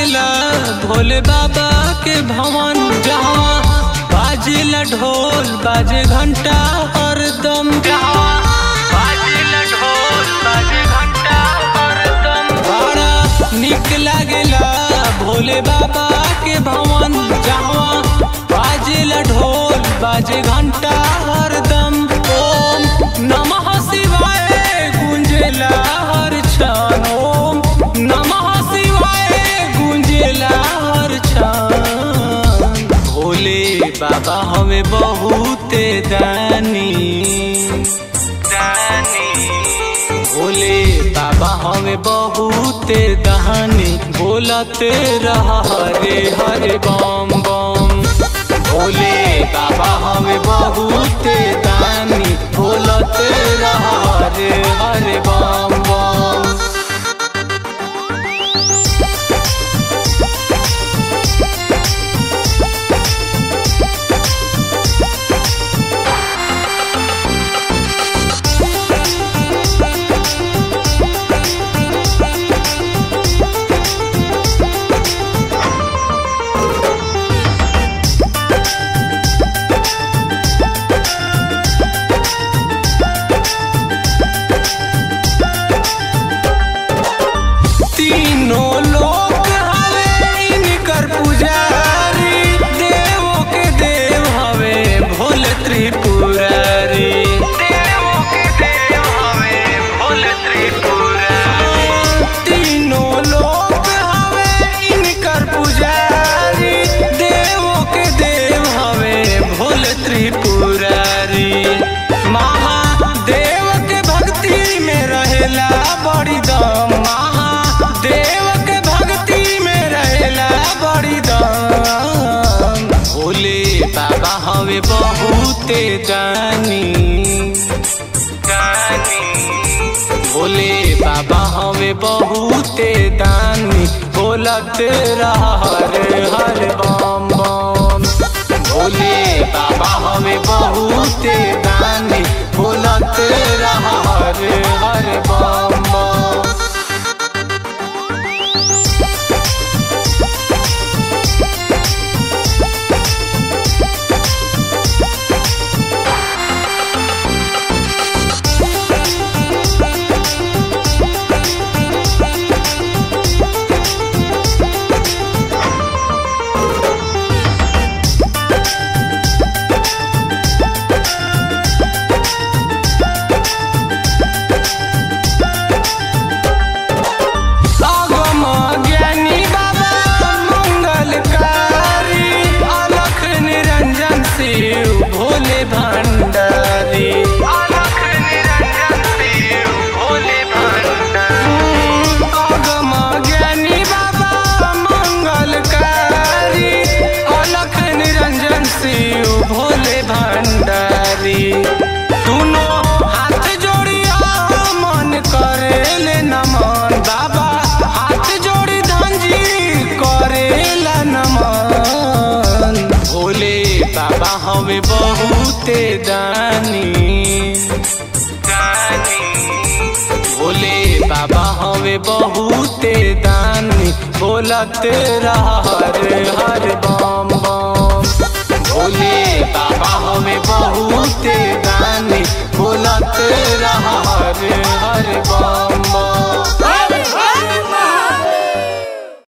लागिला भोले बाबा के भवन जहाँ बाजिला ढोल बाजे घंटा हरदम जहाँ बाजिला ढोल बाजे घंटा हरदम बड़ा निक लागेला भोले बाबा के भवन जहाँ बाजिला ढोल बाजे घंटा हरदम ओम नमः शिवाय गुंजेला हर क्षण ओम नमः शिवाय गुंजेला हर क्षण भोले बाबा हमें बहुते दानी दानी भोले बाबा हमें बहुते दहानी बोलते रहा हरे हरे बम बम भोले बाबा हमें बहुते दानी बोलते रहा हरे हरे बम बम तीनों लोक हवे इनकर पुजारी देवों के देव हवे भोले त्रिपुरारी देवों के देव हवे भोले त्रिपुरारी तीनों लोक हवे इनकर पुजारी देवों के देव हवे भोले त्रिपुरारी महादेव के भक्ति में रहेला बड़ी दम महादेव के भक्ति में रहेला बड़ी दम भोले बाबा हवे बहुते दानी दानी भोले बाबा हवे बहुते दानी बोलत रहा हरे हर बम बम भोले बाबा हमें बहुते दानी बोलत रहा हरे हरे बम बम अगम ज्ञानी बाबा मंगलकारी अलख निरंजन शिव भोले भंडारी अलख निरंजन शिव भोले भंडारी अगम ज्ञानी बाबा मंगलकारी अलख निरंजन शिव भोले भंडारी दोनों हाथ जोड़िया मन करेले नमन बाबा हाथ जोड़ी धंजी करेला नमन भोले बाबा हमें बहुते दानी दानी भोले बाबा हमें बहुते दानी बोलत रहा हरे हर बम बम भोले बाबा हमें बहुते